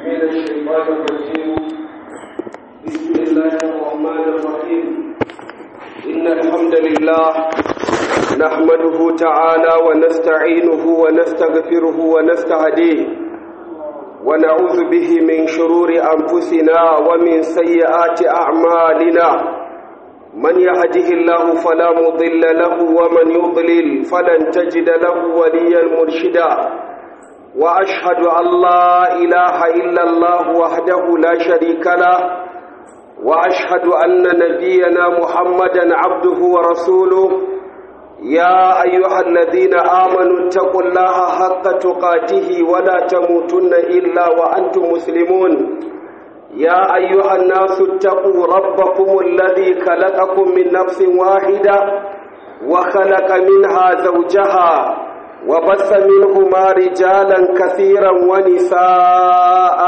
من الشيطان الرجيم بسم الله الرحمن الرحيم إن الحمد لله نحمده تعالى ونستعينه ونستغفره ونستهديه ونعوذ به من شرور أنفسنا ومن سيئات أعمالنا من يهده الله فلا مضل له ومن يضلل فلن تجد له وليا مرشدا وأشهد أن لا إله إلا الله وحده لا شريك له وأشهد أن نبينا محمدا عبده ورسوله يا أيها الذين آمنوا اتقوا الله حق تقاته ولا تموتن إلا وأنتم مسلمون يا أيها الناس اتقوا ربكم الذي خلقكم من نفس واحدة وخلق منها زوجها وبث منهما رجالا كثيرا ونساء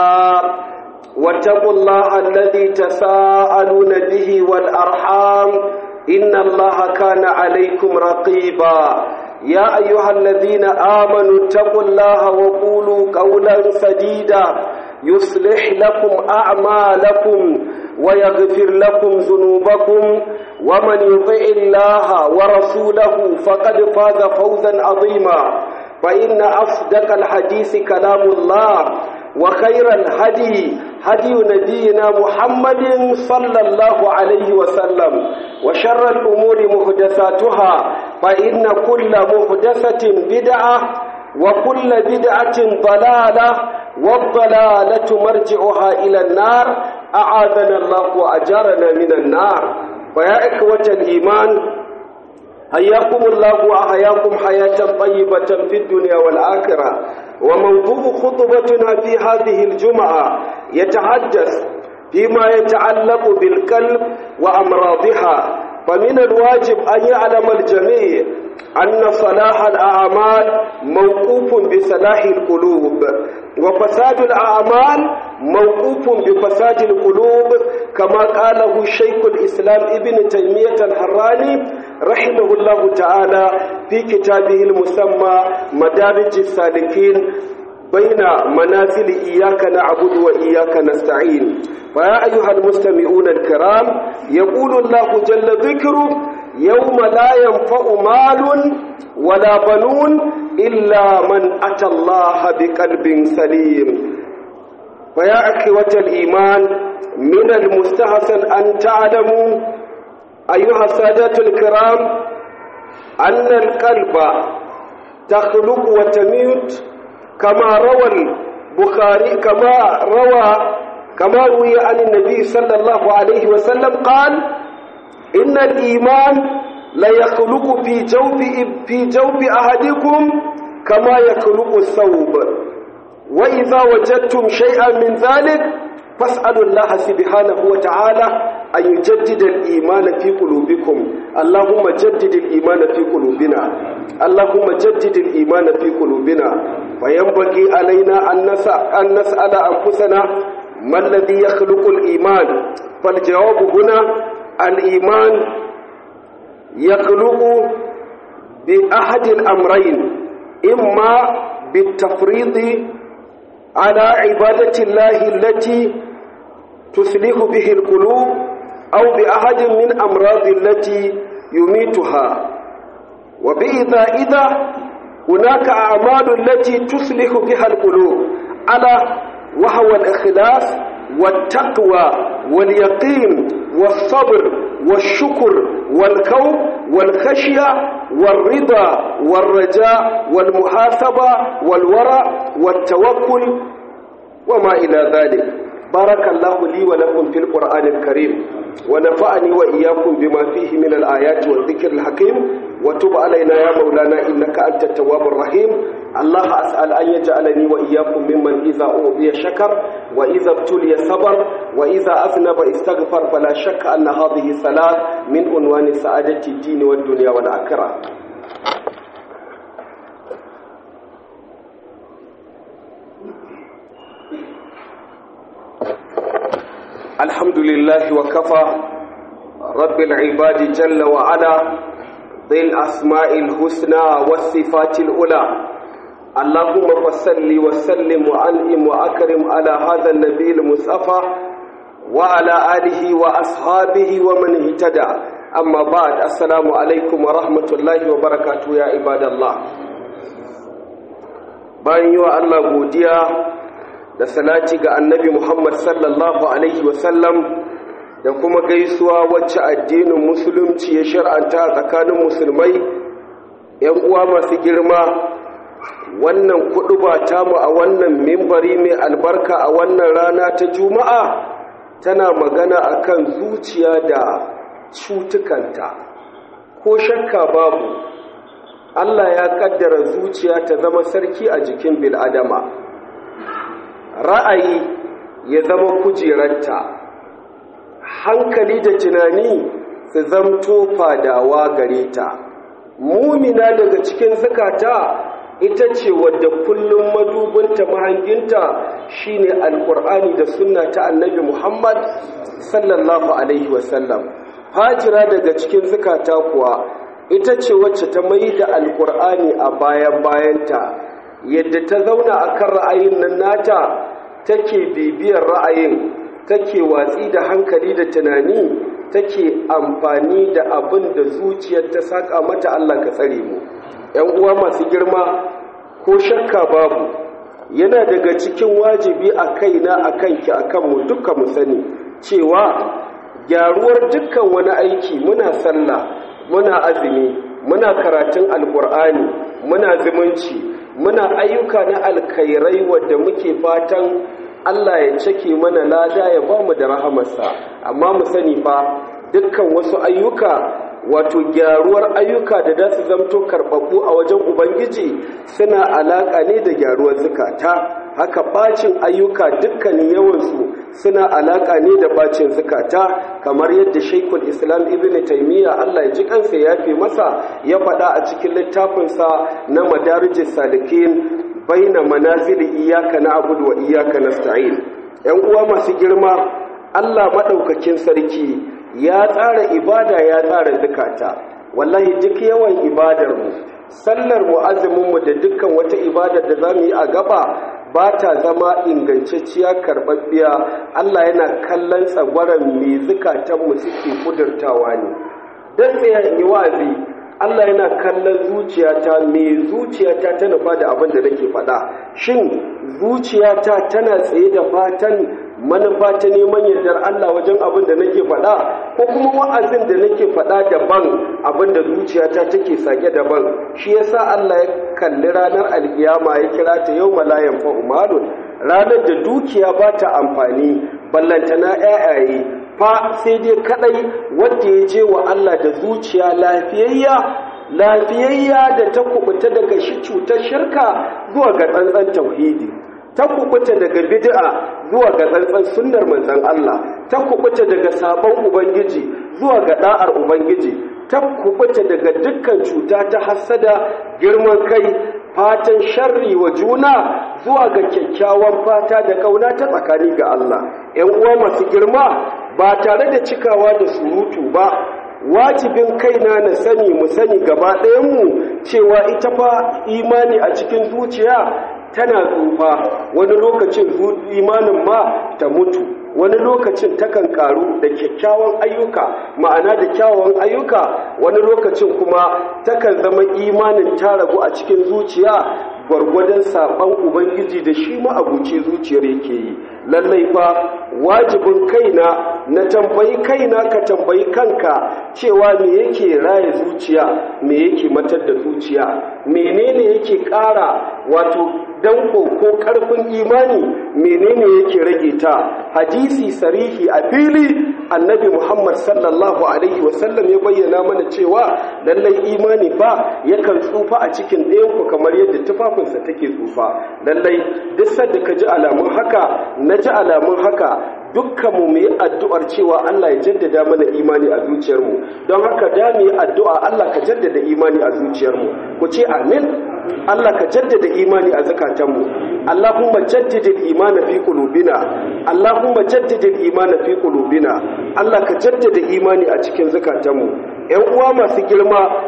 واتقوا الله الذي تساءلون به والأرحام إن الله كان عليكم رقيبا يا أيها الذين آمنوا اتقوا الله وقولوا قولا سديدا يصلح لكم أعمالكم ويغفر لكم ذنوبكم ومن يطع الله ورسوله فقد فاز فوزا عظيما فإن أصدق الحديث كلام الله وخير الهدي هدي نبينا محمد صلى الله عليه وسلم وشر الأمور محدثاتها فإن كل محدثة بدعة وكل بدعة ضلالة والضلالة مرجعها إلى النار أعاذنا الله وأجارنا من النار فيا إخوة الإيمان حياكم الله وأحياكم حياة طيبة في الدنيا والآخرة وموضوع خطبتنا في هذه الجمعة يتحدث فيما يتعلق بالقلب وأمراضها فمن الواجب أن يعلم الجميع أن صلاح الأعمال موقوف بصلاح القلوب وفساد الأعمال موقوف بفساد القلوب كما قاله شيخ الإسلام ابن تيمية الحراني رحمه الله تعالى في كتابه المسمى مدارج السالكين بين منازل إياك نعبد وإياك نستعين فيا أيها المستمعون الكرام يقول الله جل ذكره يوم لا ينفع مال ولا بنون إلا من أتى الله بقلب سليم فيا أخوة الإيمان من المستحسن أن تعلموا أيها السادة الكرام أن القلب تخلق وتميت كما روى البخاري كما روى كما روي عن النبي صلى الله عليه وسلم قال إن الإيمان لا يخلق في جوف في جوف أحدكم كما يخلق الثوب وإذا وجدتم شيئا من ذلك فاسألوا الله سبحانه وتعالى أن يجدد الإيمان في قلوبكم اللهم جدد الإيمان في قلوبنا اللهم جدد الإيمان في قلوبنا وينبغي علينا أن نسأل أنفسنا ما الذي يخلق الإيمان فالجواب هنا الإيمان يخلق بأحد الأمرين إما بالتفريط على عبادة الله التي تسلك به القلوب أو بأحد من أمراض التي يميتها وبإذا إذا هناك أعمال التي تسلك بها القلوب على وهو الإخلاص والتقوى واليقين والصبر والشكر والكوف والخشية والرضا والرجاء والمحاسبة والورع والتوكل وما إلى ذلك بارك الله لي ولكم في القرآن الكريم ونفعني وإياكم بما فيه من الآيات والذكر الحكيم وتب علينا يا مولانا إنك أنت التواب الرحيم الله أسأل أن يجعلني وإياكم ممن إذا أوذي شكر وإذا ابتلي صبر وإذا أذنب استغفر فلا شك أن هذه صلاة من عنوان سعادة الدين والدنيا والآخرة الحمد لله وكفى رب العباد جل وعلا ذي الأسماء الحسنى والصفات الأولى اللهم فصل وسلم وأنعم وأكرم على هذا النبي المصطفى وعلى آله وأصحابه ومن اهتدى أما بعد السلام عليكم ورحمة الله وبركاته يا عباد الله bayan yi wa Allah godiya da salati ga annabi Muhammad sallallahu Alaihi wasallam da kuma gaisuwa wacce addinin musulunci ya shar'anta a tsakanin musulmai ‘yan uwa masu girma wannan kuɗu ba tamu a wannan mimbari mai albarka a wannan rana ta juma'a tana magana akan zuciya da cutukanta ko shakka babu Allah ya kaddara zuciya ta zama sarki a jikin bil'adama ra'ayi ya zama kujerarta hankali da tunani su zamto fadawa gare ta mumina daga cikin zakata ita ce wadda kullum madubinta mahanginta shine alkur'ani da sunna ta annabi muhammad sallallahu alaihi wasallam hajira daga cikin zakata kuwa ita ce wacce ta mai da alkur'ani a bayan bayanta yadda ta zauna a kan ra'ayin nan nata take bibiyar ra'ayin take watsi da hankali da tunani take amfani da abin da zuciyar ta saka mata Allah ka tsare mu ‘yan uwa masu girma ko shakka babu yana daga cikin wajibi a kaina a kanki a kanmu duka mu sani cewa gyaruwar dukkan wani aiki muna sallah muna azumi muna karatun alkur'ani muna zumunci muna ayyuka na alkhairai wadda muke fatan Allah ya cake mana lada ya ba mu da rahamarsa amma mu sani fa dukkan wasu ayyuka wato gyaruwar ayyuka da za su zamto karɓaɓɓu a wajen ubangiji suna alaƙa ne da gyaruwar zukata haka bacin ayyuka dukkanin yawansu suna alaƙa ne da bacin zukata kamar yadda shaikul islam ibn taimiyya allah ya ji kansa ya fi masa ya faɗa a cikin littafinsa na madarijin salikin baina manazili iyaka na abudu wa iyaka nasta'in yan uwa masu girma allah maɗaukakin sarki ya tsara ibada ya tsara zukata wallahi duk yawan ibadarmu sallar mu azumin mu da dukkan wata ibadar da zamu yi a gaba ba ta zama ingantacciya karɓaɓɓiya Allah yana kallon tsagwaron me zukatanmu suke kudurtawa ne don tsaye yi wa'azi Allah yana kallon zuciyata me zuciyata ta nufa da abin da nake faɗa shin zuciyata tana tsaye da fatan manufa ta neman yardar Allah wajen abin da nake faɗa ko kuma wa'azin da nake faɗa daban abin da zuciyata take sake daban shi yasa Allah ya kalli ranar alkiyama ya kira ta yau malayan fa'umalun ranar da dukiya ba ta amfani ballantana ƴaƴaye fa sai dai kadai wanda ya je wa Allah da zuciya lafiyayya lafiyayya da ta kubuta daga shi cutar shirka zuwa ga tsantsan tauhidi ta kubuta daga bid'a zuwa ga tsantsan sunnar manzon Allah ta kubuta daga sabon ubangiji zuwa ga da'ar ubangiji ta kubuta daga dukkan cuta ta hasada girman kai fatan sharri wa juna zuwa ga kyakkyawan fata da kauna ta tsakani ga Allah ƴan uwa masu girma ba tare da cikawa da surutu ba wajibin kaina na sani mu sani gaba ɗayanmu cewa ita fa imani a cikin zuciya tana tsufa wani lokacin imanin ma ta mutu wani lokacin takan karu da kyakkyawan ayyuka ma'ana da kyawawan ayyuka wani lokacin kuma takan zama imanin ta ragu a cikin zuciya gwargwadon saɓan ubangiji da shi ma'abuci zuciyar yake yi lallai fa wajibin kaina na tambayi kaina ka tambayi kanka cewa me yake raya zuciya me yake matar da zuciya menene yake ƙara wato danko ko ƙarfin imani menene yake rage ta hadisi sarihi a fili annabi muhammad sallallahu alaihi wasallam ya bayyana mana cewa lallai imani ba yakan tsufa a cikin ɗayanku kamar yadda tufafinsa take tsufa lallai duk sadda ka ji alamun haka na ji alamun haka dukkan mu yi addu'ar cewa Allah ya jaddada mana imani a zuciyarmu don haka da mu yi addu'a Allah ka jaddada imani a zuciyarmu ku ce amin Allah ka jaddada imani a zakatanmu Allahumma jaddidil imana fi qulubina Allahumma jaddidil imana fi qulubina Allah ka jaddada imani a cikin zakatanmu ƴan uwa masu girma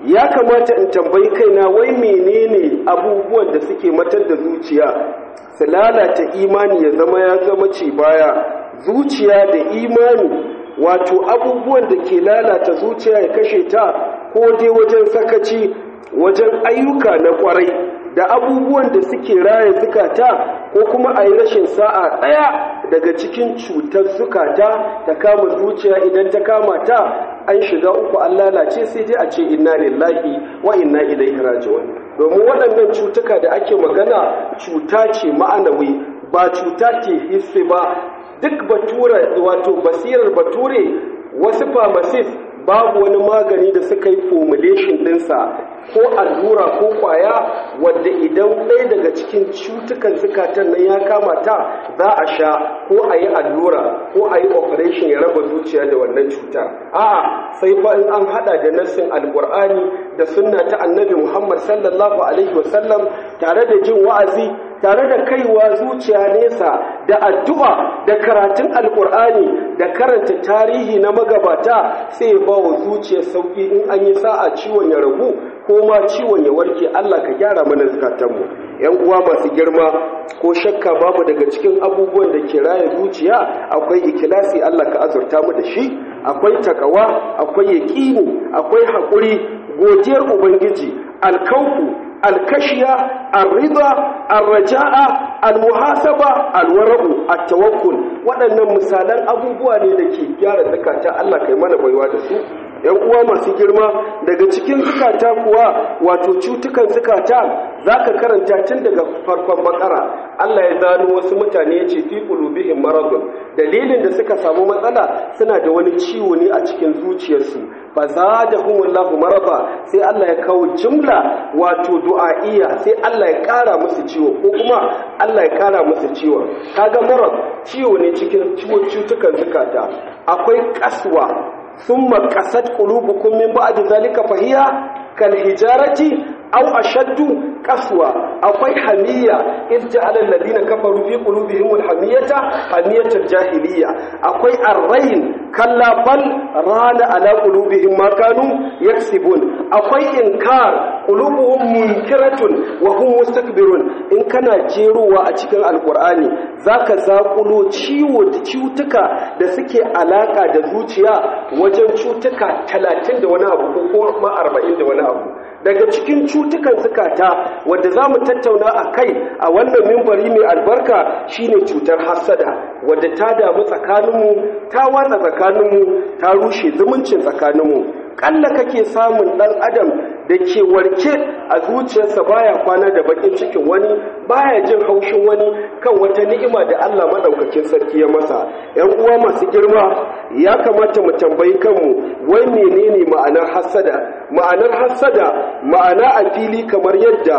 ya kamata in tambayi kaina wai menene abubuwan da suke matar da zuciya su lalata imani ya zama ya zama ce baya zuciya da imani wato abubuwan da ke lalata zuciya ya kashe ta ko dai wajen sakaci wajen ayyuka na kwarai da abubuwan da suke raya zukata ko kuma a yi rashin sa'a ɗaya daga cikin cutar zukata ta kama zuciya idan ta kama ta an shiga uku an lalace sai dai a ce inna lillahi wa inna ilaihi raji'un domin waɗannan cutuka da ake magana cuta ce ma'anawi ba cuta ce hissi ba duk bature wato basirar bature wasu pharmacist babu wani magani da suka yi formulation ɗinsa ko allura ko kwaya wadda idan ɗaya daga cikin cutukan zukatan nan ya kama ta za a sha ko a yi allura ko a yi operation ya raba zuciya da wannan cutar a'a sai fa in an hada da nassin alkur'ani da sunna ta annabi muhammad sallallahu alaihi wasallam tare da jin wa'azi tare da kaiwa zuciya nesa da addu'a da karatun alkur'ani da karanta tarihi na magabata sai ba wa zuciya sauki in an yi sa'a ciwon ya ragu ko ma ciwon ya warke Allah ka gyara mana zukatanmu yan uwa masu girma ko shakka babu daga cikin abubuwan da ke raya zuciya akwai ikilasi Allah ka azurta mu da shi akwai takawa akwai yaqini akwai hakuri godiyar ubangiji alkaufu alkashiya arriba arraja'a almuhasaba alwara'u at-tawakkul waɗannan misalan abubuwa ne da ke gyara zakata Allah kai mana baiwa da su yan uwa masu girma daga cikin zukata kuwa wato cutukan zukata zaka karanta tun daga farkon bakara Allah ya zano wasu mutane ya ce fi qulubihim maradun dalilin da suka samu matsala suna da wani ciwo ne a cikin zuciyarsu fa zadahumullahu marada sai Allah ya kawo jumla wato du'a'iyya sai Allah ya kara musu ciwo ko kuma Allah ya kara musu ciwo kaga marad ciwo ne cikin cutukan zukata akwai kaswa ثم قست قلوبكم من بعد ذلك فهي كالحجارة أو أشد قسوة أقوي حمية إذ جعل الذين كفروا في قلوبهم الحمية حمية الجاهلية أقوي الرين كلا بل ران على قلوبهم ما كانوا يكسبون أقوي إنكار قلوبهم منكرة وهم مستكبرون إن كان جيروا أتكن القرآن ذاك زاقلو ciwo da cutuka da suke alaka da zuciya wajen cutuka talatin da wani abu ko kuma arba'in da wani abu daga cikin cutukan zukata wadda za mu tattauna a kai a wannan mimbari mai albarka shine cutar hassada wadda ta damu tsakaninmu ta watsa tsakaninmu ta rushe zumuncin tsakaninmu ƙalla kake samun ɗan adam da ke warke a zuciyarsa baya kwana da bakin cikin wani baya jin haushin wani kan wata ni'ima da Allah madaukakin sarki ya masa ƴan uwa masu girma ya kamata mu tambayi kanmu wai menene ma'anar hassada ma'anar hassada ma'ana a fili kamar yadda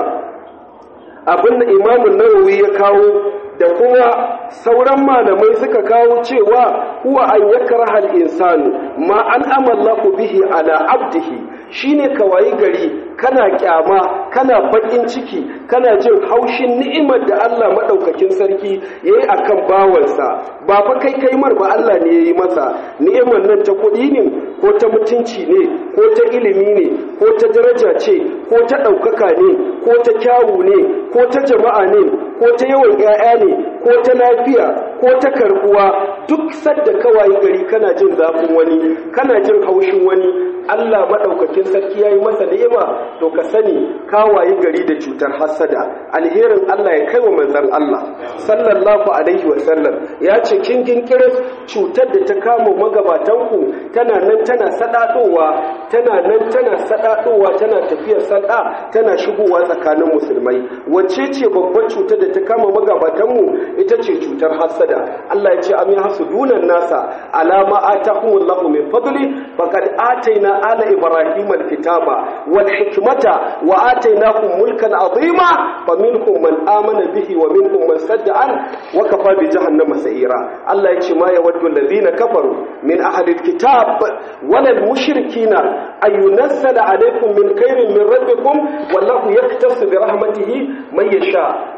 abin da imamun nawawi ya kawo da kuma sauran malamai suka kawo cewa huwa an yakraha al-insanu ma an amallahu bihi ala abdihi shine kawai gari kana kyama kana bakin ciki kana jin haushin ni'imar da Allah madaukakin sarki yayi akan bawansa ba fa kai kai mar ba Allah ne yayi masa ni'imar nan ta kuɗi ne ko ta mutunci ne ko ta ilimi ne ko ta daraja ce ko ta ɗaukaka ne ko ta kyawu ne ko ta jama'a ne ko ta yawan 'ya'ya ne ko ta lafiya ko ta karbuwa duk sadda kawai gari kana jin zafin wani kana jin haushin wani Allah maɗaukakin sarki ya yi masa ni'ima to ka sani kawaye gari da cutar hassada alherin Allah ya kai wa manzan Allah sallallahu alaihi wa sallam ya ce kin ginkirin cutar da ta kama magabatanku tana nan tana sadadowa tana nan tana sadadowa tana tafiyar sada tana shigowa tsakanin musulmai wacce ce babbar cutar da ta kama magabatanmu ita ce cutar hassada Allah ya ce am yahsudunan nasa alama atahumullahu min fadli faqad ataina ala ibrahim alkitaba wal hikmata wa atainahum mulkan azima faminhum man amana bihi wa minhum man sadda an wa kafa bi jahannama sa'ira Allah ya ce ma yawaddu alladhina kafaru min ahli alkitab wal mushrikina ay yunazzala alaykum min khairin min rabbikum wallahu yaktasu bi rahmatihi man yasha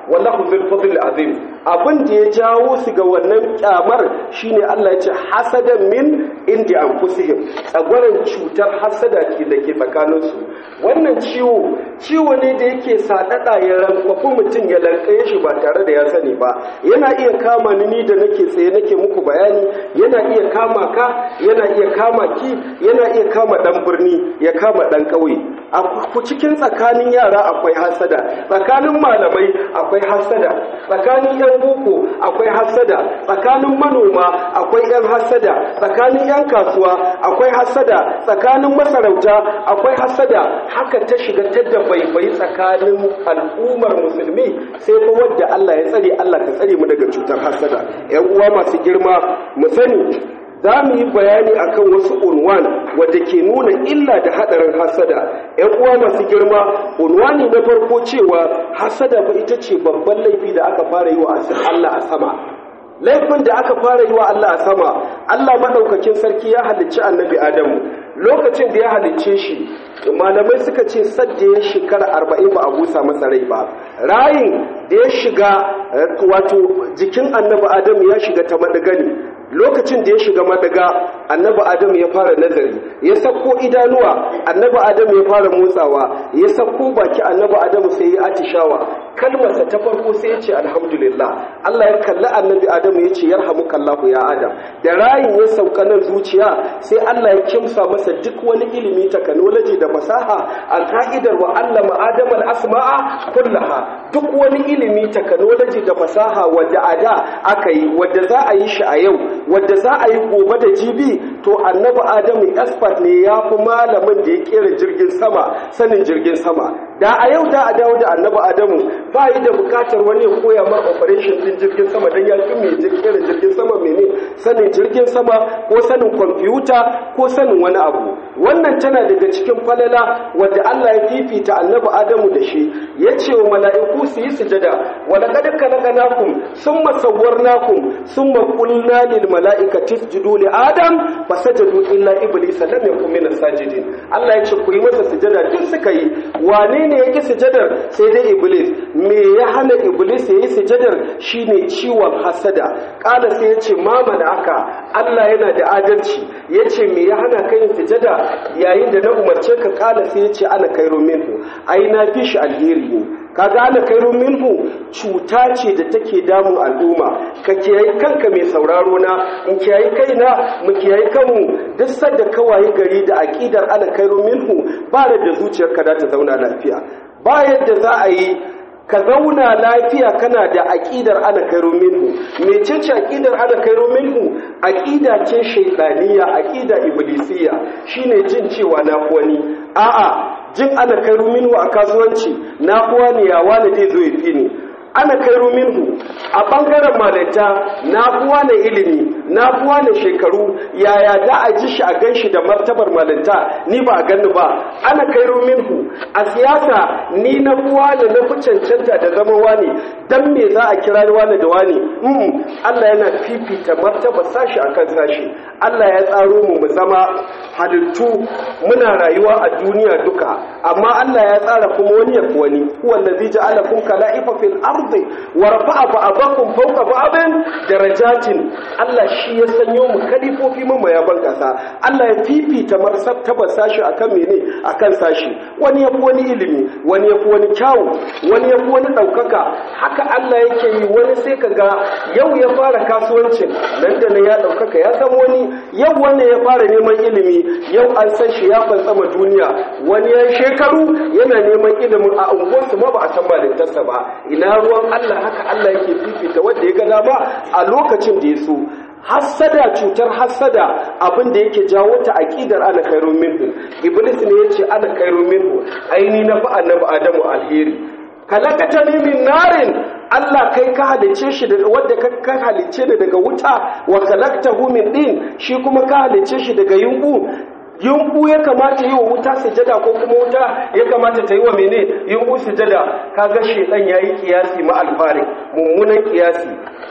wallahu zul fadl azim abin da ya jawo su ga wannan kyamar shine Allah ya ce hasadan min indi anfusihim tsagwaran cutar hasada ke da ke tsakaninsu wannan ciwo ciwo ne da yake sadada ya rankwafi mutum ya lankaye shi ba tare da ya sani ba yana iya kama ni ni da nake tsaye nake muku bayani yana iya kama ka yana iya kama ki yana iya kama dan birni ya kama dan ƙauye a cikin tsakanin yara akwai hasada tsakanin malamai akwai hasada tsakanin yan boko akwai hasada tsakanin manoma akwai yan hasada tsakanin yan kasuwa akwai hasada tsakanin masarauta akwai hasada haka ta shiga ta da baibai tsakanin al'ummar musulmi sai fa wadda Allah ya tsare Allah ka tsare mu daga cutar hasada yan uwa masu girma mu sani za mu yi bayani akan wasu unwan wadda ke nuna illa da hadarin hasada ‘yan uwa masu girma unwani na farko cewa hasada ba ita ce babban laifi da aka fara yi wa Allah a sama laifin da aka fara yi wa Allah a sama Allah maɗaukakin sarki ya halicci annabi Adamu lokacin da ya halicce shi malamai suka ce sadda ya shekara arba'in ba a busa masa rai ba rayin da ya shiga wato jikin annabi Adamu ya shiga ta maɗigani lokacin da ya shiga madaga annabi adam ya fara nazari ya sako idanuwa annabi adam ya fara motsawa ya sako baki annabi adam sai ya atishawa kalmarsa ta farko sai ya ce alhamdulillah Allah ya kalli annabi adam ya ce yarhamukallahu ya adam da rayin ya sauka nan zuciya sai Allah ya kimsa masa duk wani ilimi technology da fasaha a ka'idar wa allama adam al-asma'a kullaha duk wani ilimi technology da fasaha wadda a da aka yi wadda za a yi shi a yau wadda za a yi gobe da jibi to annabi adamu expert ne ya fi malamin da ya kera jirgin sama sanin jirgin sama da a yau da a dawo da annabi adamu ba yi da bukatar wani ya koya mar operation din jirgin sama don ya fi mai kera jirgin sama mene sanin jirgin sama ko sanin kwamfuta ko sanin wani abu wannan tana daga cikin falala wadda Allah ya fifita annabi adamu da shi ya ce wa mala'iku su yi sujada wa laqad khalaqnakum summa sawwarnakum summa qulna lil mala'ikati isjudu li adam fasajadu illa iblis lam yakun min as-sajidin Allah ya ce ku yi masa sujada duk suka yi wane ne yake sujadar sai dai iblis me ya hana iblis yayi sujadar shine ciwon hasada kala sai ya ce mama da aka Allah yana da adalci ya ce me ya hana ka yin sujada yayin da na umarce ka kala sai ya ce ana kairu minhu ai na fi shi alheri ne ka gane kairu minhu cuta ce da take damun al'umma ka kiyayi kanka mai sauraro na in kiyayi kaina mu kiyayi kanmu duk sadda kawaye gari da aqidar ana kairu minhu ba da zuciyarka za ta zauna lafiya ba yadda za a yi ka zauna lafiya kana da aƙidar ana kairu minhu mecece aƙidar ana kairu minhu aƙida ce shaidaniya aƙida iblisiya shine jin cewa na wani a'a jin ana kairu minhu a kasuwanci na kuwa ne ya wani zai zo ya fi ni ana kairu minhu a ɓangaren malanta na kuwa na ilimi na kuwa na shekaru yaya da a ji shi a gan shi da martabar malanta ni ba a ganni ba ana kairu minhu a siyasa ni na kuwa da na fi cancanta da zama wani dan me za a kira wani da wani mm, Allah yana fifita martaba sashi akan sashi Allah ya tsaro mu mu zama halittu muna rayuwa a duniya duka amma Allah ya tsara kuma wani yafi wani huwa allazi ja'alakum kala'ifa fil ardi wa rafa'a ba'dakum fawqa ba'din darajatin Allah shi ya sanyo mu kalifofi mu mayaban kasa Allah ya fifita martaba sashi akan mene akan sashi wani yafi wani ilimi wani yafi wani kyawu wani yafi wani daukaka haka Allah yake yi wani sai kaga yau ya fara kasuwancin nan da nan ya daukaka ya zama wani yau wannan ya fara neman ilimi yau an san shi ya fantsama duniya wani ya shekaru yana neman ilimin a unguwarsu ma ba a san malintarsa ba ina ruwan Allah haka Allah yake fifita wanda ya ga dama a lokacin da ya so hassada cutar hassada abin da yake jawo ta aqidar ana khairu minhu iblis ne yace ana khairu minhu aini na fa annabi adamu alheri kalakata ni min narin Allah kai ka halice shi daga wanda ka halice da daga wuta wa kalaktahu min din shi kuma ka halice shi daga yunku yunku ya kamata yi wa wuta sujada ko kuma wuta ya kamata ta yi wa mene yunku sujada kaga shedan yayi kiyasi ma alfari mummunan kiyasi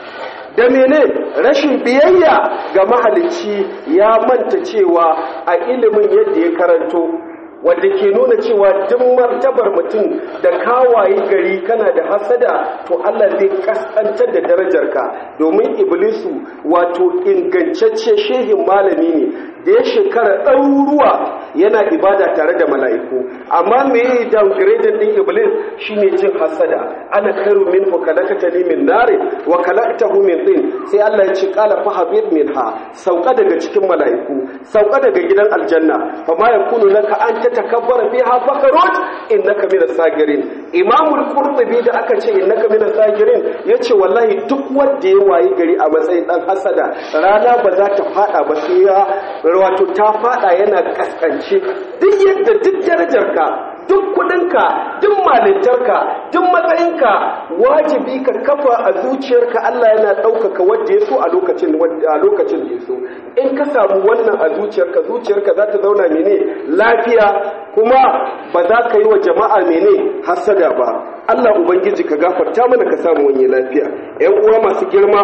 da mene rashin biyayya ga mahalicci ya manta cewa a ilimin yadda ya karanto wadda ke nuna cewa duk martabar mutum da kawaye gari kana da hasada to Allah zai kaskantar da darajarka domin iblisu wato ingancacce shehin malami ne da ya shekara ɗaruruwa yana ibada tare da mala'iku amma me yi downgrading ɗin iblis shine jin hasada ana karu min wa kalakata ni min nare wa kalaktahu min din sai Allah ya ce qala fa habib minha sauka daga cikin mala'iku sauka daga gidan aljanna fa ma yakunu laka an tatakabbara fiha fakarut innaka minas sagirin imamul qurtubi da aka ce innaka minas sagirin yace wallahi duk wanda ya wayi gari a matsayin dan hasada rana ba za ta fada ba sai ya wato ta fada yana kaskance duk yadda duk darajarka duk kudinka duk malintarka duk matsayinka wajibi ka kafa a zuciyarka Allah yana ɗaukaka wadda ya so a lokacin a lokacin da ya so in ka samu wannan a zuciyarka zuciyarka za ta zauna mene lafiya kuma ba za ka yi wa jama'a mene hasada ba Allah ubangiji ka gafarta mana ka samu wani lafiya ƴan uwa masu girma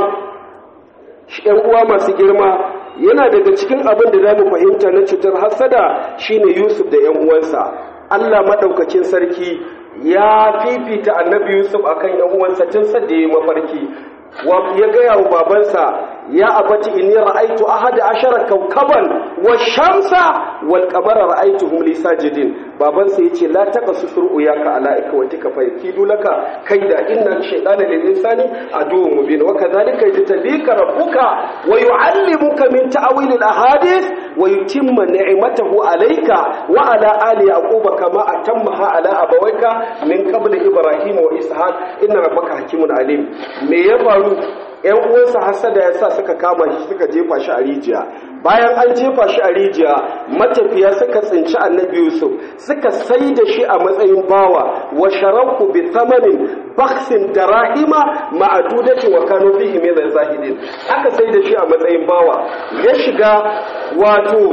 ƴan uwa masu girma yana daga cikin abin da za mu fahimta na cutar hasada shine Yusuf da ƴan uwansa Allah maɗaukakin sarki ya fifita annabi Yusuf akan ‘yan uwansa tun sadda ya mafarki ya gaya wa babansa ya abati inni ra'aitu ahada ashara kawkaban wa shamsa wal qamara ra'aituhum li sajidin babansa yace la taqasu sur'uyaka ala ikwatika fa yakidu laka kaida inna shaytana lil insani aduwwun mubin wa kadhalika yajtabika rabbuka wa yu'allimuka min ta'wil al ahadith wa yutimma ni'matahu alayka wa ala ali yaquba kama atammaha ala abawayka min qabl ibrahim wa ishaq inna rabbaka hakimun alim me ya faru ‘yan uwansa hasada ya sa suka kama shi suka jefa shi a rijiya bayan an jefa shi a rijiya matafiya suka tsinci annabi yusuf suka sai da shi a matsayin bawa wa sharaku bi thamanin baksin darahima ma'adudati wa kanu fihi min zahidin aka sai da shi a matsayin bawa ya shiga wato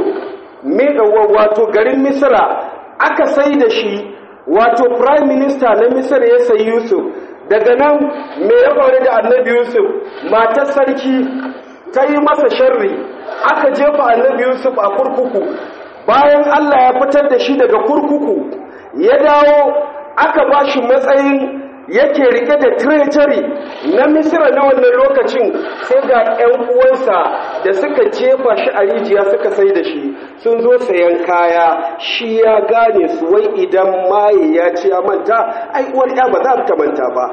wato garin misra aka sai da shi wato prime minister na misra ya sayi yusuf daga nan me ya faru da annabi yusuf matar sarki ta yi masa sharri aka jefa annabi yusuf a kurkuku bayan allah ya fitar da shi daga kurkuku ya dawo aka ba shi matsayin yake rike da treasury na misira na wannan lokacin sai ga 'yan uwansa da suka jefa shi a rijiya suka sai da shi sun zo sayan kaya shi ya gane su wai idan maye ya ce ya manta ai uwar ya ba za ta manta ba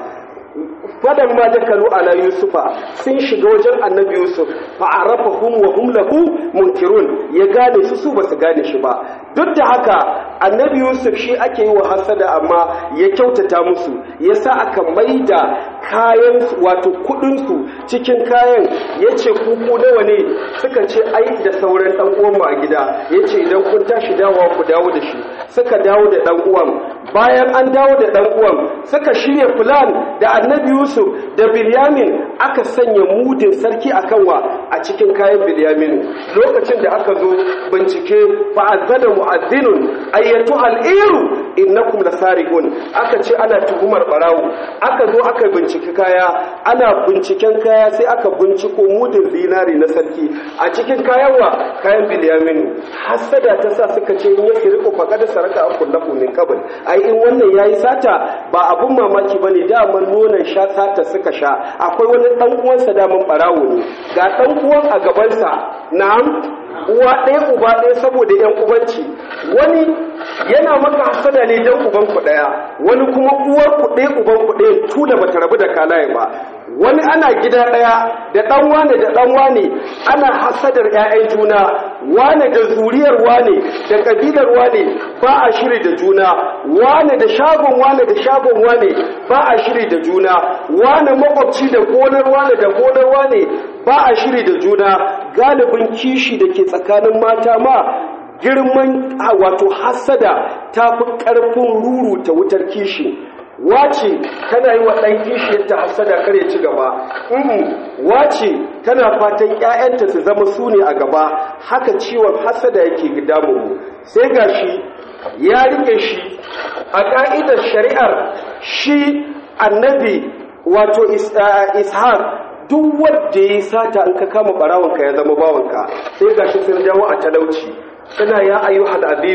fadan ma dakalu ala yusufa sun shiga wajen annabi yusuf fa arafahum wa hum lahu munkirun ya gane su su basu gane shi ba duk da haka annabi yusuf shi ake yi wa hasada amma ya kyautata musu yasa aka maida kayan wato kudin su cikin kayan yace kuku nawa ne suka ce ai da sauran dan uwan a gida yace idan kun tashi dawowa ku dawo da shi suka dawo da dan uwan bayan an dawo da dan uwan suka shirya plan da annabi yusuf da bilyamin aka sanya mudin sarki a kanwa a cikin kayan bilyamin lokacin da aka zo bincike fa'azzana mu'azzinun ayyatu al'iru innakum lasariqun aka ce ana tuhumar barawo aka zo aka bincike kaya ana binciken kaya sai aka binciko mudin zinari na sarki a cikin kayan wa kayan bilyamin hasada ta sa suka ce in yake riko faqad saraka akullahu min qabl ai in wannan yayi sata ba abun mamaki bane daman nonon sha sata suka sha akwai wani dan uwansa daman barawo ne ga dan uwan a gabansa na'am uwa ɗaya uba ɗaya saboda yan ubanci wani yana maka hasada ne dan uban ku ɗaya wani kuma uwar ku ɗaya uban ku ɗaya tula bata rabu da kalaye ba wani ana gida ɗaya da ɗan wane da ɗan wane ana hasadar ‘ya'yan juna wane da zuriyar wane da ƙabilar wane ba a shiri da juna wane da shagon wane da shagon wane ba a shiri da juna wane makwabci da gonar wane da gonar wane ba a shiri da juna galibin kishi da ke tsakanin mata ma girman wato hasada ta fi ƙarfin ruru ta wutar kishi wace tana yi wa ɗan kishiyarta hasada kare ci gaba wace tana fatan ‘ya'yanta su zama su ne a gaba haka ciwon hasada yake damu sai ga shi ya rike shi a ƙa'idar shari'ar shi annabi wato ishaq duk wadda ya yi sata in ka kama ɓarawanka ya zama bawanka sai ga shi sun dawo a talauci suna ya ayyuhal azizu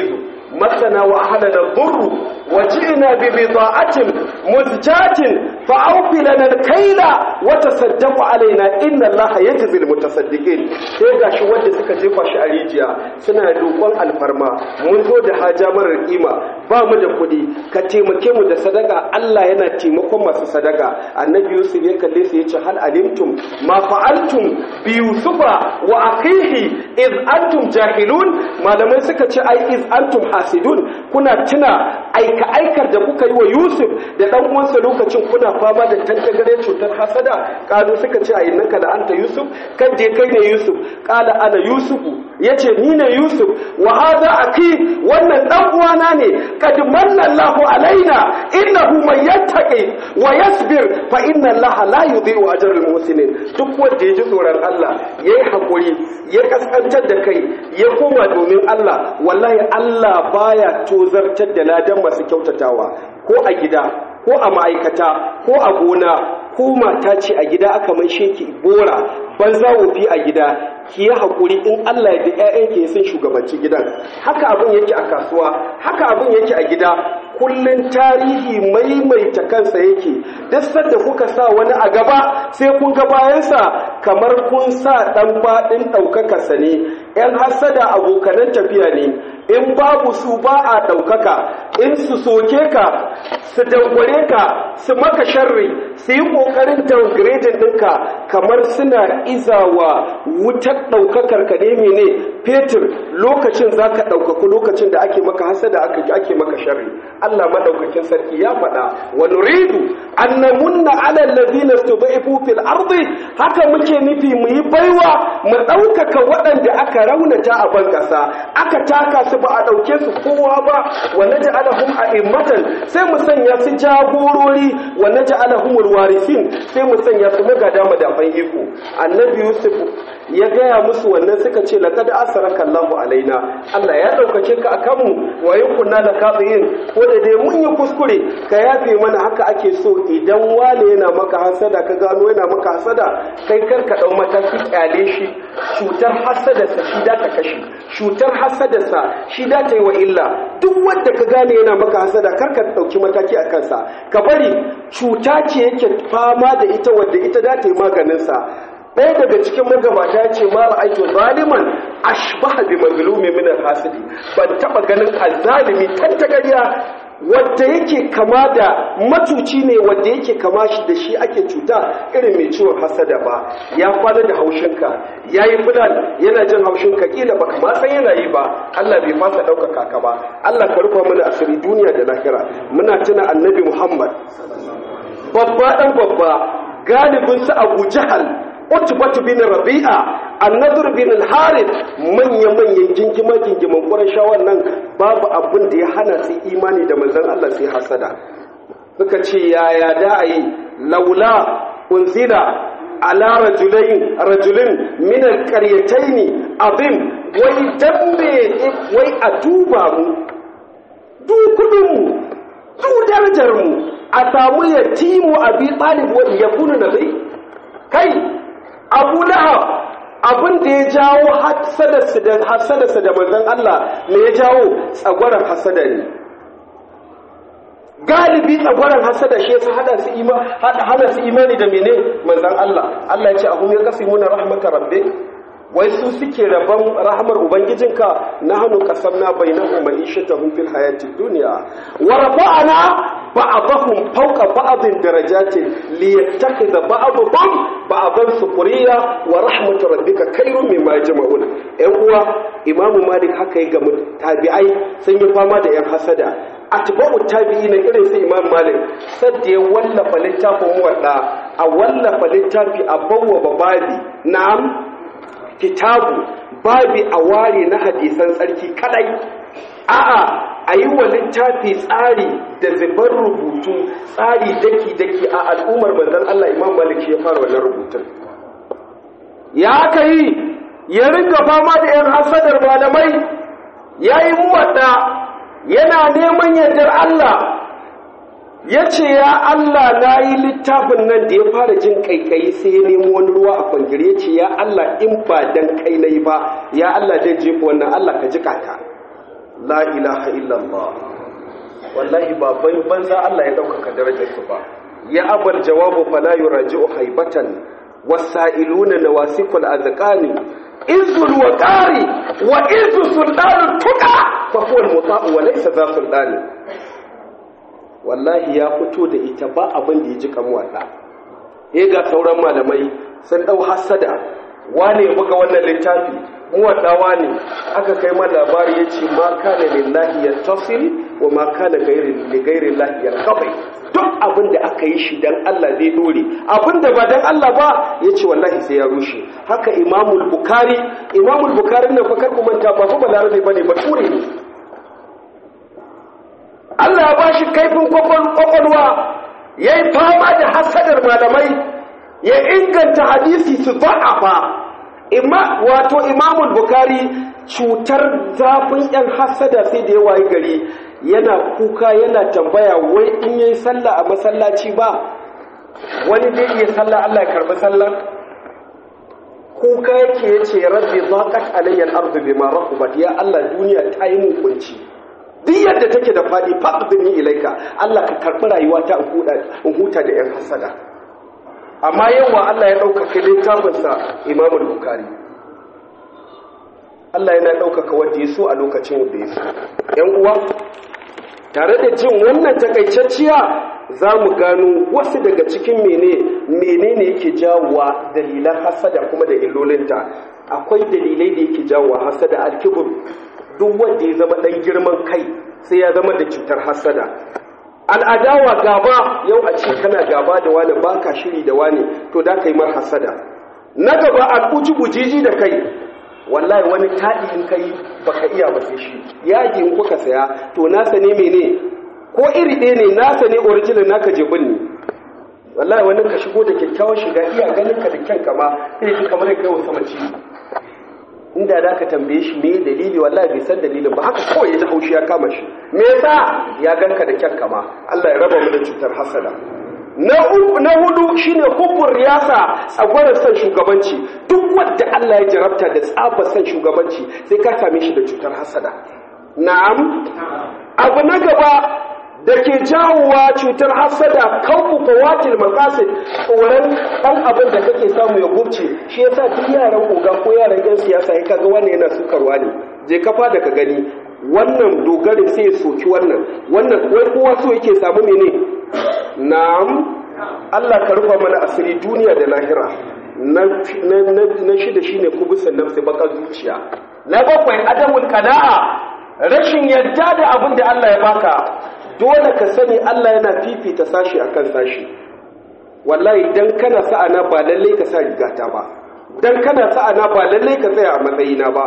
masana wa ahlana dhurru wa ji'na bi bida'atin muzjatin fa awfi lana al-kayla wa tasaddaq alaina inna allaha yajzi al-mutasaddiqin sai gashi wanda suka jefa shi a rijiya suna roƙon alfarma mun zo da haja marar kima ba mu da kuɗi ka taimake mu da sadaka Allah yana taimakon masu sadaka annabi Yusuf ya kalle su yace hal alimtum ma fa'altum bi yusufa wa akhihi iz antum jahilun malamai suka ce ai iz antum hasidun kuna tuna aika aikar da kuka yi wa Yusuf da dan uwansa lokacin kuna fama da tantagare cutar hasada kalu suka ce ai innaka la anta Yusuf kan je kai ne Yusuf kala ana Yusufu yace ni ne Yusuf wa hadha aki wannan dan uwana ne kad manna Allahu alaina innahu man yattaqi wa yasbir fa inna Allaha la yudhi'u ajra al-muhsinin duk wanda ya ji tsoron Allah yayi hakuri ya kaskantar da kai ya koma domin Allah wallahi Allah baya tozartar da ladan masu kyautatawa ko a gida ko a ma'aikata ko a gona ko mata ce a gida aka mai sheki bora banza wofi a gida ki yi haƙuri in Allah da ‘ya'yanki ya sun shugabanci gidan haka abin yake a kasuwa haka abin yake a gida kullum tarihi maimaita kansa yake duk sanda kuka sa wani a gaba sai kun ga bayansa kamar kun sa ɗan faɗin ɗaukakarsa ne ‘yan hasada abokanan tafiya ne in babu su ba a ɗaukaka in su soke ka su dangware ka su maka sharri su yi ƙoƙarin downgrading ɗinka kamar suna izawa wutar ɗaukakar ka ne mene fetur lokacin za ka ɗaukaku lokacin da ake maka hasada ake maka sharri allah maɗaukakin sarki ya faɗa wa nuridu an namunna ala allazina studaifu fil ardi haka muke nufi mu yi baiwa mu ɗaukaka waɗanda aka raunata a ban ƙasa aka taka su ba a ɗauke su kowa ba wa naj'alahum a'immatan sai mu sanya su jagorori wa naj'alahum alwarisin sai mu sanya su magada madafan iko annabi yusuf ya gaya musu wannan suka ce laqad asraka Allahu alaina Allah ya daukace ka akan mu wa kunna da kafirin ko da dai mun yi kuskure ka yafe mana haka ake so idan wale yana maka hasada ka gano yana maka hasada kai kar ka dau mataki kyale shi cutar hasada sa shi da ta kashe cutar hasada sa shi da ta yi wa illa duk wanda ka gane yana maka hasada kar ka dauki mataki a kansa ka bari cuta ce yake fama da ita wadda ita da ta yi maganin sa ɗaya daga cikin magabata ya ce ma ra'aitu zaliman ashbaha bi mazlumi min al-hasidi ban taba ganin azzalimi tantagariya wanda yake kama da matuci ne wanda yake kama shi da shi ake cuta irin mai ciwon hasada ba ya kwana da haushinka ya yi fulan yana jin haushinka kila baka ma san yana yi ba Allah bai fasa ɗaukaka ka ba Allah ka rufa mana asiri duniya da lahira muna tuna annabi Muhammad babba dan babba galibin su Abu Jahal Utbatu bin Rabi'a An-Nadr bin Al-Harith manya-manyan gingima gingiman Qurayshawan nan babu abin da ya hana su imani da manzon Allah sai hasada suka ce yaya da ayi laula unzila ala rajulain rajulin min al-qaryatayn azim wai dambe wai a duba mu du kudin mu du darajar mu a samu yatimu abi talib wa yakunu nabi kai abu lahab abin da ya jawo hasadarsa da hasadarsa da manzon Allah me ya jawo tsagwaran hasada ne galibi tsagwaran hasada shi yasa hada su ima hada su imani da mene manzon Allah Allah ya ce ahum yaqsimuna rahmatar rabbi wai su suke rabon rahamar ubangijinka na hannu kasamna bainahum ma'ishatahum fil hayatid dunya wa rafa'ana ba'dahum fawqa ba'din darajatin liyattakhidha ba'dhum ba'dan sukuriya wa rahmatu rabbika khairun mimma yajma'un ɗan uwa imamu malik haka yi ga tabi'ai sun yi fama da yan hasada atba'u tabi'ina irin su imam malik sadda ya wallafa littafin muwadda a wallafa littafi a bawwa bababi na'am kitabu babi a ware na hadisan tsarki kadai a'a a yi wa littafi tsari da zubar rubutu tsari daki-daki a al'ummar manzan Allah imam malik ya fara wannan rubutun ya aka yi ya ringa fama da 'yan hasadar malamai ya yi muwadda yana neman yardar Allah ya ce ya Allah na yi littafin nan da ya fara jin kaikayi sai ya nemo wani ruwa a kwangire ya ce ya Allah in ba dan kai na yi ba ya Allah zai jefa wannan Allah ka jika ka la ilaha illallah wallahi ba banza Allah ya ɗaukaka darajarsu ba ya abal jawabu fala yuraji'u haibatan wasa'iluna nawasikul azqani izul waqari wa izu sultanu tuqa fa huwa al-muta'u wa laysa za sultani wallahi ya fito da ita ba abin da ya ji kamuwa da eh ga sauran malamai sun dau hasada wane ya buga wannan littafi muwaddawa ne aka kai ma labari ya ce ma kana lillahi ya tasil wa ma kana gairi lahi ya kabai duk abin da aka yi shi dan Allah zai dore abin da ba dan Allah ba ya ce wallahi sai ya rushe haka imamul bukari imamul bukari na fakar manta ba kuma larabe ba ne bature ne Allah ya bashi kaifin kwakwalwa ya yi fama da hasadar malamai ya inganta hadisi su za'afa wato imamul bukari cutar zafin yan hasada sai da ya wayi gari yana kuka yana tambaya wai in yi sallah a masallaci ba wani zai iya sallah Allah ya karbi sallah kuka yake yace rabbi zaqat alayya al-ardu bima rahabat ya Allah duniya ta yi mun kunci duk yadda take da fadi faqdini ilaika Allah ka karbi rayuwa ta in huta da yan hasada amma yawa Allah ya ɗaukaka littafinsa imamul bukari Allah yana ɗaukaka wadda ya so a lokacin da ya so ‘yan uwa tare da jin wannan takaitacciya za mu gano wasu daga cikin mene menene yake jawowa dalilan hasada kuma da illolinta akwai dalilai da yake jawowa hasada alkibur duk wanda ya zama ɗan girman kai sai ya zama da cutar hasada al'adawa gaba yau a ce kana gaba da wani ba ka shiri da wani to da ka yi mar hasada na gaba a kuci bujiji da kai wallahi wani taɗi in kai ba ka iya ba sai shi yaji in kuka saya to nasa ne mene ko iri ɗaya ne nasa ne original naka jebin ne wallahi wani ka shigo da kyakkyawan shiga iya ganin ka da kyan kama sai ji kamar kai wasu mace inda da ka tambaye shi me dalili wallahi bai san dalilin ba haka kawai ya ji haushi ya kama shi me yasa ya ganka da kyan kama Allah ya raba mu da cutar hasada na uku na hudu shine hubbur riyasa tsagwarar san shugabanci duk wanda Allah ya jarabta da tsabar san shugabanci sai ka same shi da cutar hasada na'am abu na gaba da ke jawowa cutar hasada kanku fawatil maqasid tsoron ɗan abin da kake samu ya gubce shi yasa duk yaran oga ko yaran yan siyasa ya kaga wannan yana sukarwa ne je kafa da ka gani wannan dogarin sai ya soki wannan wannan wai kowa so yake samu mene na'am Allah ka rufa mana asiri duniya da lahira na na shida shine kubusan nafsi bakar zuciya na bakwai adamul qana'a rashin yadda da abin da Allah ya baka dole ka sani Allah yana fifita sashi akan sashi wallahi dan kana sa'ana ba lalle ka sa rigata ba dan kana sa'ana ba lalle ka tsaya a matsayina ba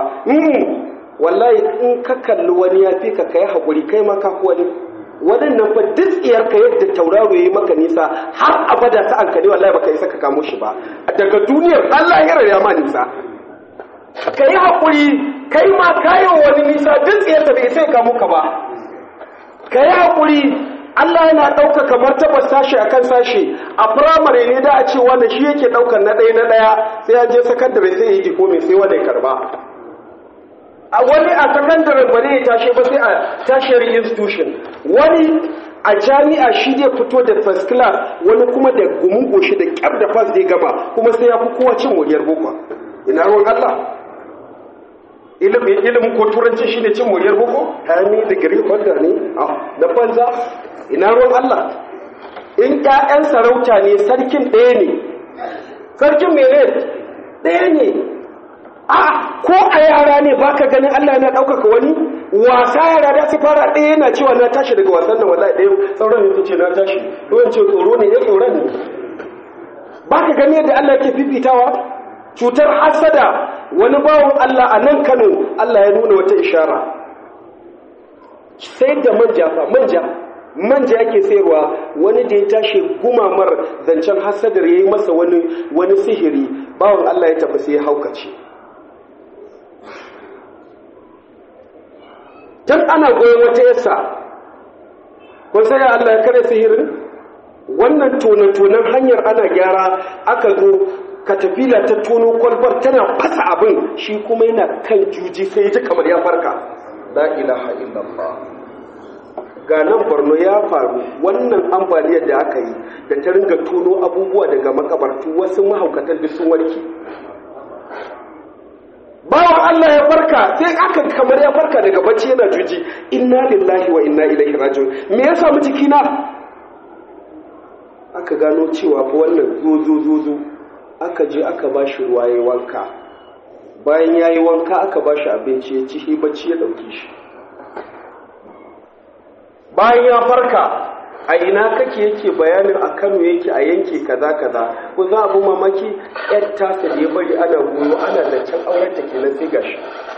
wallahi in ka kalli wani ya fi ka kai hakuri kai ma ka wani waɗannan fa duk ka yadda tauraro yayi maka nisa har abada sa'an ka ne wallahi baka isa ka kamo shi ba daga duniyar Allah ya raya ma nisa kai hakuri kai ma kayo wani nisa duk tsiyar da bai sai kamo ka ba ka yi haƙuri Allah yana ɗaukaka martabar sashi a kan sashi a firamare ne da a ce wanda shi yake ɗaukar na ɗaya na ɗaya sai an je sakandare sai ya yi dikomi sai wanda ya karba a wani a sakandare ba ne ya tashe ba sai a tashiyar institution wani a jami'a shi zai fito da first class wani kuma da gumin goshi da kyar da fas zai gama kuma sai ya fi kowa cin moriyar boko ina ruwan Allah ilimin ko turanci shine cin moriyar boko hami da gari holder ne na banza ina ruwan Allah in ƴaƴan sarauta ne sarkin ɗaya ne sarkin mene ɗaya ne a ko a yara ne baka ganin Allah yana ɗaukaka wani wasa yara da su fara ɗaya yana cewa na tashi daga wasan nan wallahi ɗaya sauran ya ce na tashi ruwan ce tsoro ne ya tsoron ne baka gani yadda Allah yake fifitawa cutar hasada wani bawon Allah a nan Kano Allah ya nuna wata ishara sai da manja fa manja manja yake sayarwa wani da ya tashi gumamar zancen hasadar yayi masa wani wani sihiri bawon Allah ya tafi sai ya haukace dan ana goyon wata yasa kun sai Allah ya kare sihirin wannan tone-tonen hanyar ana gyara aka zo katafila ta tono kwalbar tana fasa abin shi kuma yana kan juji sai ji kamar ya farka la ilaha illallah ga nan borno ya faru wannan ambaliyar da aka yi da ta ringa tono abubuwa daga makabartu wasu mahaukatan duk sun warke bawan Allah ya farka sai aka kamar ya farka daga bacci yana juji inna lillahi wa inna ilaihi raji'un me ya samu jikina aka gano cewa fa wannan zo zo zo zo aka je aka bashi ruwa yayin wanka bayan yayi wanka aka bashi abinci ya ci shi bacci ya dauke shi bayan ya farka a ina kake yake bayanin a Kano yake a yanke kaza kaza ko za abu mamaki yar tasa da ya bari ana goyo ana zancen auren ta kenan sai gashi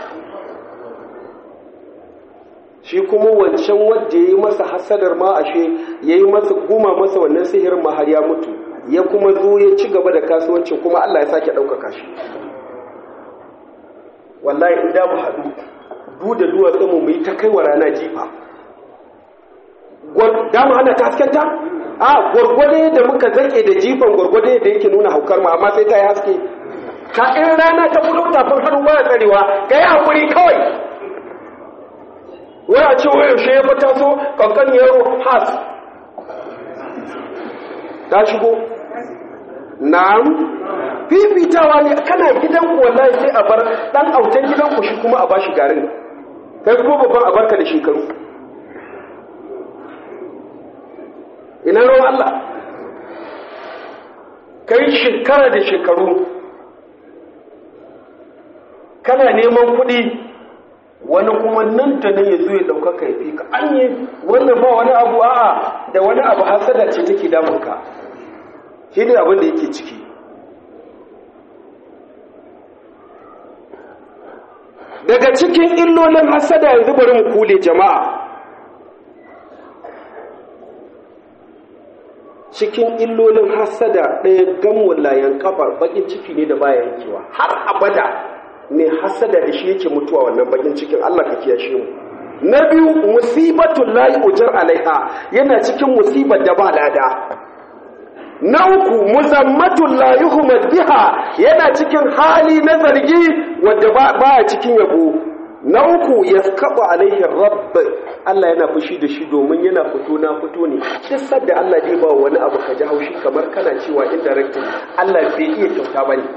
shi kuma wancan wanda ya yi masa hasadar ma ashe ya yi masa guma masa wannan sihirin ma har ya mutu ya kuma zo ya ci gaba da kasuwancin kuma Allah ya sake ɗaukaka shi wallahi in da mu haɗu du da duwatsu mu yi ta kai wa rana jifa da mu hana ta haskenta a gwargwade da muka zake da jifan gwargwade da yake nuna haukar mu amma sai ta yi haske ka in rana ta fito tafin hannu ba tsarewa ga yi hakuri kawai waya ce waya yaushe ya fita so kankan yaro has ta shigo na'am fifitawa ne kana gidan wallahi sai a bar dan autan gidan ku shi kuma a bashi garin kai kuma babban a barka da shekaru ina ruwan Allah kai shekara da shekaru kana neman kuɗi wani kuma nan da nan ya zo ya ɗaukaka ya fi ka an yi wannan ba wani abu a'a da wani abu hasada ce take damunka shi ne abin da yake ciki daga cikin illolin hasada yanzu bari mu kule jama'a cikin illolin hasada ɗaya gamun layan kafar bakin ciki ne da baya yankewa har abada mai hasada da shi yake mutuwa wannan bakin cikin Allah ka kiyashe mu na biyu musibatul lahi ujar alaiha yana cikin musibar da ba lada na uku muzammatul la yuhmad biha yana cikin hali na zargi wanda ba cikin yabo na uku yaskabu alaihi rabb Allah yana fushi da shi domin yana fito na fito ne duk sadda Allah zai ba wani abu ka ji haushi kamar kana cewa indirectly Allah bai iya kyauta bane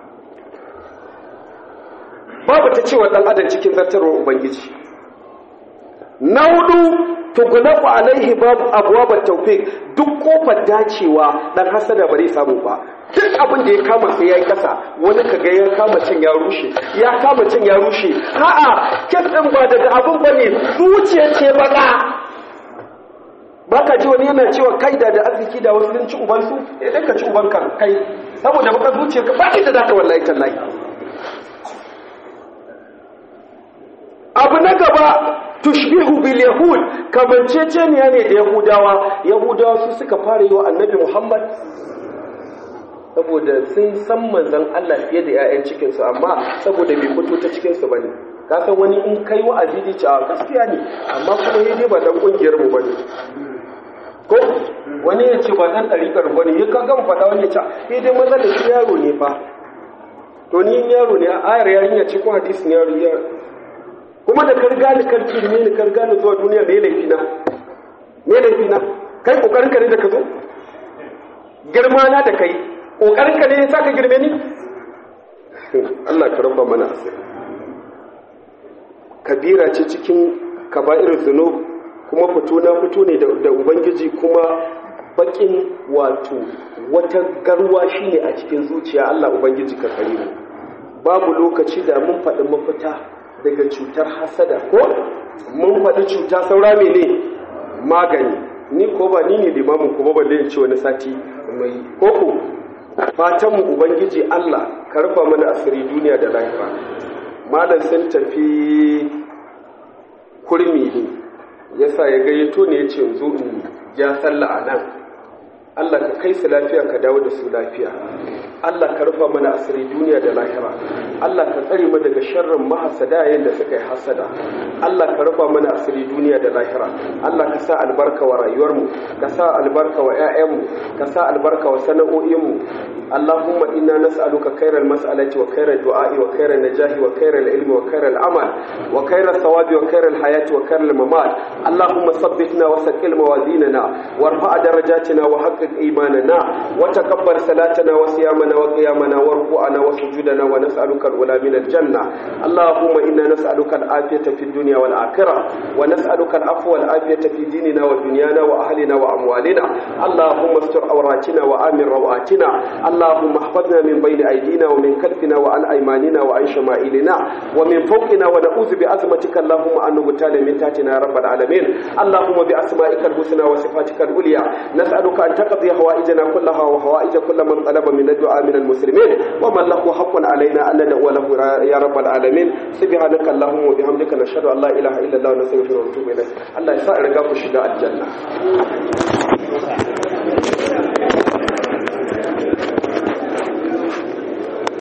babu ta cewa dan adam cikin zartarwar ubangiji na hudu tugulaku alaihi babu abwabat tawfiq duk kofar dacewa dan hasada bare samu ba duk abin da ya kama sai yayi kasa wani kaga ya kama cin ya rushe ya kama cin ya rushe a'a kes din ba daga abin bane zuciya ce baka baka ji wani yana cewa kai da da arziki da wasu sun ci uban su idan ka ci uban ka kai saboda baka zuciya ka ba da zaka wallahi tallahi abu na gaba tushbihu bil yahud kamanceceniya ne da yahudawa yahudawa su suka fara yi wa annabi muhammad saboda sun san manzan allah fiye da 'ya'yan cikinsu amma saboda bai fito ta cikinsu ba ne kasan wani in kai wa'azi da ce a gaskiya ne amma kuma ya dai ba dan kungiyar mu bane ko wani ya ce ba dan ɗariƙar ba ne ya ka gama faɗa wani ya ce ya dai maza da shi yaro ne fa to ni yaro ne ayar yarinya ce ko hadisin yaro yaro kuma da karga ni karki ne ni karga ni zuwa duniya me laifi na me laifi na kai kokarin ka ne da ka zo girma na da kai kokarin ka ne ya saka girme ni Allah ka rabba mana asiri kabira ce cikin kaba'ir zunub kuma fito na fito ne da ubangiji kuma bakin wato wata garwa shine a cikin zuciya Allah ubangiji ka kare mu babu lokaci da mun faɗi mafita daga cutar hasada ko mun faɗi cuta saura mene magani ni ko ba ni ne limamin ko ba balle in ce wani sati mai koko fatan mu ubangiji Allah ka rufa mana asiri duniya da lahira malam sun tafi kurmi ne yasa ya gayyato ne ya ce zo in ja sallah a nan Allah ka kai su lafiya ka dawo da su lafiya Allah ka rufa mana asiri duniya da lahira Allah ka tsare mu daga sharrin mahasada yayin da suka yi hasada Allah ka rufa mana asiri duniya da lahira Allah ka sa albarka wa rayuwarmu ka sa albarka wa 'ya'yanmu ka sa albarka wa sana'o'inmu Allahumma inna nas'aluka khairal mas'alati wa khairal du'a'i wa khairal najahi wa khairal ilmi wa khairal amal wa khairal thawabi wa khairal hayati wa khairal mamat Allahumma sabbitna wa saqil mawazinana warfa' darajatina wa haqqiq imanana wa taqabbal salatana wa siyamana wa qiyamana wa ruku'ana wa sujudana wa nas'aluka al-ula min al-janna Allahumma inna nas'aluka al-afiyata fid dunya wal akhirah wa nas'aluka al-afwa wal afiyata fi dinina wa dunyana wa ahlina wa amwalina Allahumma astur awratina wa amin rawatina اللهم احفظنا من بين أيدينا ومن خلفنا وعن أيماننا وعن شمائلنا ومن فوقنا ونعوذ بعظمتك اللهم أن نغتال من تحتنا يا رب العالمين اللهم بأسمائك الحسنى وصفاتك العليا نسألك أن تقضي حوائجنا كلها وحوائج كل من طلب من الدعاء من المسلمين ومن له حق علينا أن ندعو له يا رب العالمين سبحانك اللهم وبحمدك نشهد أن لا إله إلا الله ونستغفرك ونتوب إليك الله يسعدك في الشداء الجنة